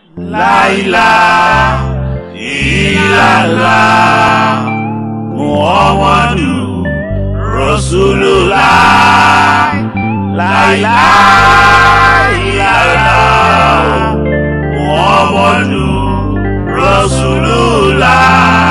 láìlá ìlàlá muhammadu rasulullah láìlá ìlàlá muhammadu rasulullah.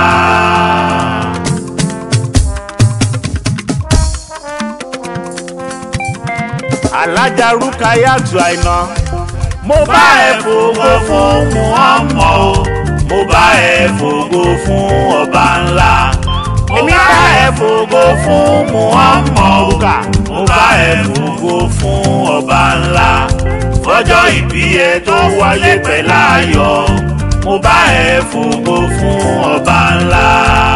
alájà rúkàyàtù àìná mo bá ẹ fògo fún muhammed o mo bá ẹ fògo fún ọba ńlá mo bá ẹ fògo fún muhammed mo bá ẹ fògo fún ọba ńlá fọjọ́ ìbí ẹ tó wáyé pẹ̀lú ayọ̀ mo bá ẹ fògo fún ọba ńlá.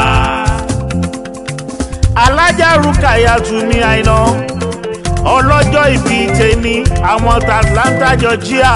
alájà rúkàyàtù ní àìná ọlọ́jọ́ ìbí tèmi àwọn atlanta georgia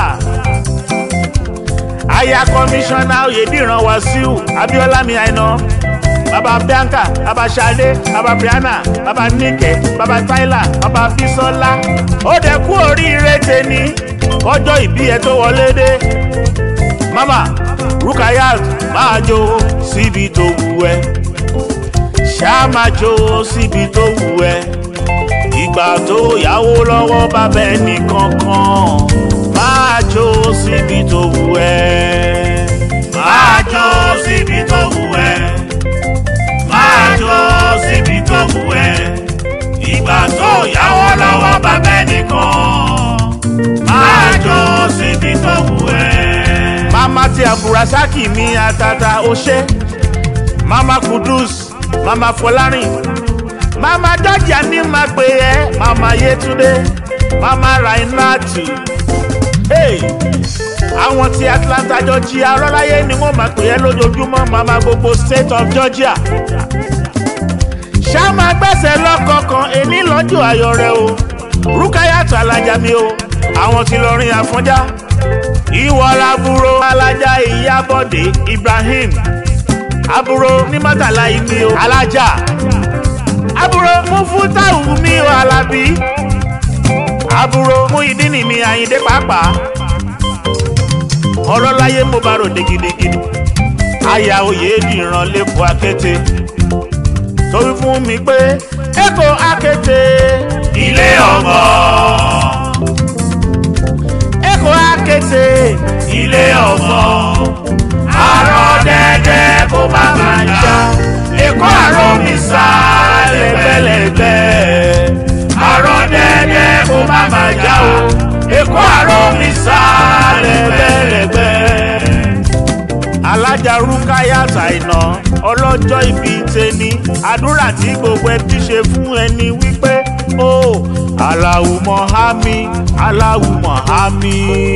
aya kọmíṣánná oyèdìran wàsíù abiola mi àìná baba bianca baba sade baba brianna baba nike baba tyler baba bisola ó dẹ̀ kú oríire tèmi kọjọ́ ìbí ẹ tó wọlé dé mama rukayat máa jó síbi tó wù ẹ́ ṣáà máa jó síbi tó wù ẹ́ ìgbà tó yáwó lọ́wọ́ bàbá ẹnì kankan máa jó síbi tó wù ẹ́. máa jó síbi tó wù ẹ́. máa jó síbi tó wù ẹ́. ìgbà tó yáwó lọ́wọ́ bàbá ẹnì kan máa jó síbi tó wù ẹ́. mama ti aburasaki mi atata ose mama kudus mama fọlárin mama dọjà ní máa pè ẹ́ mama yetunde mama rainatu hey, àwọn ti atlanta georgia ọlọ́láyé ni wọ́n máa pè ẹ́ lójoojúmọ́ mama gbogbo state of georgia ṣá máa gbẹ́sẹ̀ lọ́kọ̀ọ̀kan èní lọ́jọ́ ayọ̀ rẹ o rúkáyàtọ̀ alájà mi o àwọn ti lọrin àfọ́njá ìwọ làbúrò alájà ìyábọ̀dé ibrahim àbúrò ní mọ́tàlá ìmí o alájà àbúrò mú fún táwù mi ò alábí àbúrò mú ìdínì mi àyíndé pàápàá ọlọ́láyé mo bá ròde gidigidi àyà òye dìran lẹ́kọ̀ọ́ akété torí fún mi pé èkó akété ilé ọmọ èkó akété ilé ọmọ àrò dẹ́dẹ́ kó má má já èkó àrò mi sá lẹ́gbẹ̀lẹ́gbẹ̀ àrò dẹ́dẹ́ kó má má já o èkó àrò mi sá lẹ́gbẹ̀lẹ́gbẹ̀. alájà rúkáyà ṣàìnà ọlọ́jọ́ ìbí tẹni àdúrà tí gbogbo ẹbí ṣe fún ẹni wípé ó aláwùmọ̀ hámi aláwùmọ̀ hámi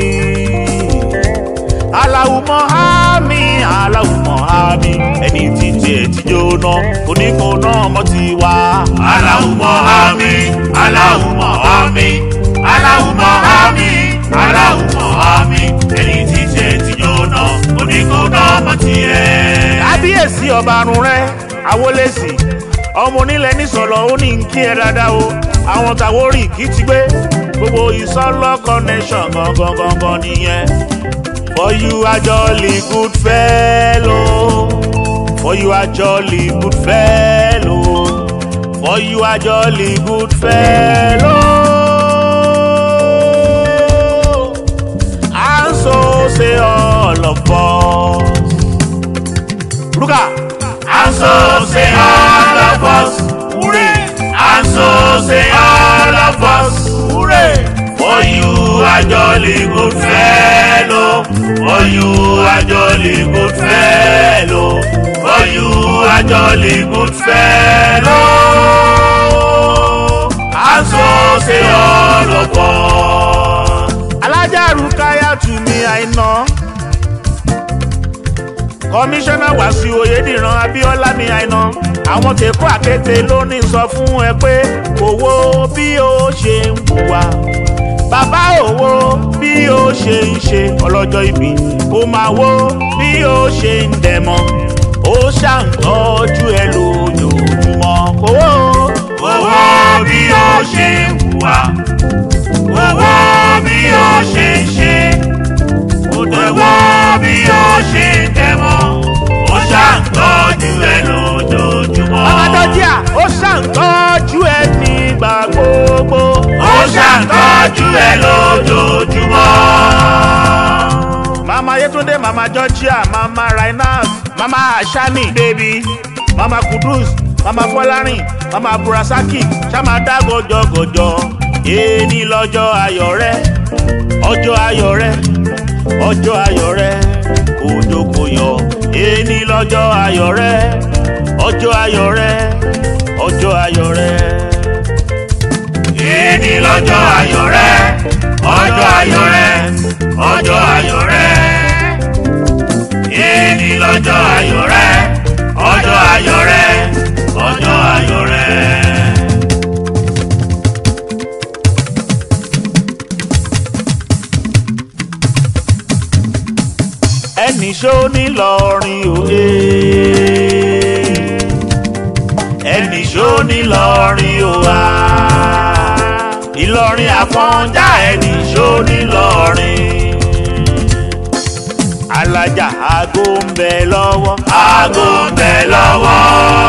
aláwùmọ̀ hámi aláwùmọ̀ hámi ẹni tí tiẹ̀ ti jóná oníkan náà mọ́ ti wá. aláwùmọ̀ hámi aláwùmọ̀ hámi aláwùmọ̀ hámi aláwùmọ̀ hámi ẹni tí tiẹ̀ ti jóná oníkan náà mọ́ ti ẹ̀. kábíyèsí ọba àrùn rẹ àwọlẹ́sì ọmọ onílẹ̀ nísọ̀lọ̀ ó ní kí ẹ dáadáa o àwọn tàwórì kì í ti gbé gbogbo ìsọlọ connection gangan gangan nìyẹn. For you are jolly good fellow. For you are jolly good fellow. For you are jolly good fellow. And so say all of us. Ruka. And so say all of us. Hooray. And so say all of us. Hooray. For you are jolly good fellow. For you are jolly good fellow. For you are jolly good fellow. And so say all of us. Alájà Rukaya tù mí àìná. Kọmíṣánná Wàsíù Oyèdìran Abíọ́lá mi àìná. Àwọn tèkó àkété ló ní sọ fún ẹ pé owó bí ó ṣe ń hùwà bàbá òwò bí ó ṣe ń ṣe ọlọ́jọ́ ìbí ó máa wó bí ó ṣe ń dẹ̀mọ́ ó ṣàǹtọ́jú ẹ lójoojúmọ́ owó. owó bí ó ṣe ń hùwà owó bí ó ṣe ń ṣe owó rẹ̀ lójoojúmọ́. mama yetunde mama georgia mama rhinas mama ashani baby mama kudus mama fọlárin mama burasaki ṣáma dá gọjọgọjọ èèní lọ́jọ́ ayọ̀ rẹ ọjọ́ ayọ̀ rẹ ọjọ́ ayọ̀ rẹ òjò kò yọ èèní lọ́jọ́ ayọ̀ rẹ ọjọ́ ayọ̀ rẹ ọjọ́ ayọ̀ rẹ. èní lọ́jọ́ ayọ̀ rẹ ọjọ́ ayọ̀ rẹ ọjọ́ ayọ̀ rẹ. èní lọ́jọ́ ayọ̀ rẹ ọjọ́ ayọ̀ rẹ ọjọ́ ayọ̀ rẹ. ẹnì ṣó nílọrin òye ẹnì ṣó nílọrin òwà ìlọrin àfọ̀njá ẹnì ṣó nílọrin alájà aago ń bẹ lọ́wọ́ aago ń bẹ lọ́wọ́.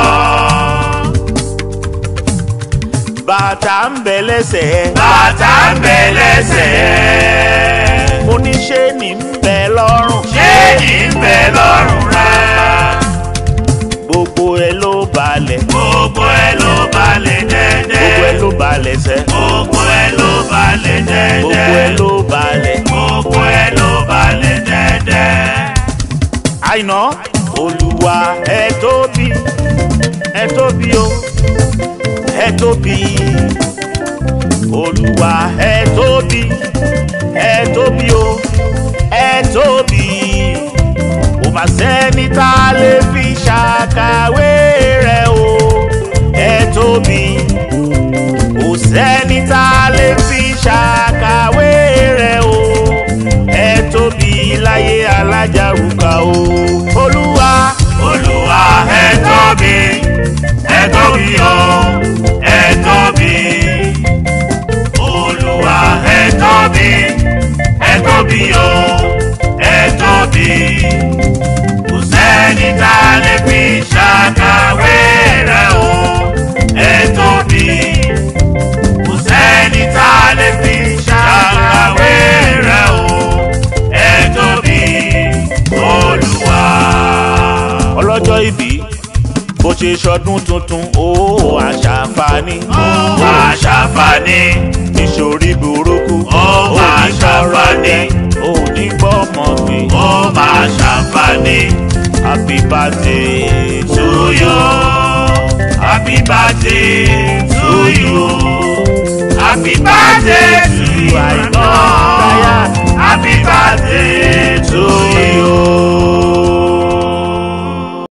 bàtà ń bẹ lẹ́sẹ̀ bàtà ń bẹ lẹ́sẹ̀. oníṣẹ́ ní ń bẹ lọ́rùn ṣé ní ń bẹ lọ́rùn rẹ. gbogbo ẹ ló balẹ̀ gbogbo ẹ ló balẹ̀ dẹ́dẹ́. gbogbo ẹ ló balẹ̀ sẹ́ gbogbo ẹ ló balẹ̀ dẹ́dẹ́. gbogbo ẹ ló balẹ̀. gbogbo ẹ ló balẹ̀ dẹ́dẹ́. àìná olùwà ẹ tóbi ẹ tóbi o ẹ tóbi olùwà ẹ tóbi ẹ tóbi o ẹ tóbi kò má sẹ́ni tá a lè fi ṣàkàwé rẹ̀ o ẹ tóbi kò sẹ́ni tá a lè fi ṣàkàwé rẹ̀ o ẹ tóbi láyé alájàrúkà o olúwa olúwa ẹ tóbi ẹ tóbi o ẹ tóbi. olúwa ẹ tóbi ẹ tóbi o ẹ tóbi. kò sẹ́ni tá a lè fi ṣàkàwé rẹ̀ o ẹ tóbi. kò sẹ́ni tá a lè fi ṣàkàwé rẹ̀ o ẹ tóbi. olúwa. ọlọ́jọ́ ìbí bó ṣe ṣọdún tuntun ó àṣàǹfààní ó máa ṣàǹfààní. ìṣòrí burúkú Ó máa ní sọ̀rọ̀ ṣàǹfààní. jẹ́, ó ní gbọ́mọ gbé ó máa ṣàǹfààní. happy birthday to to you. Happy birthday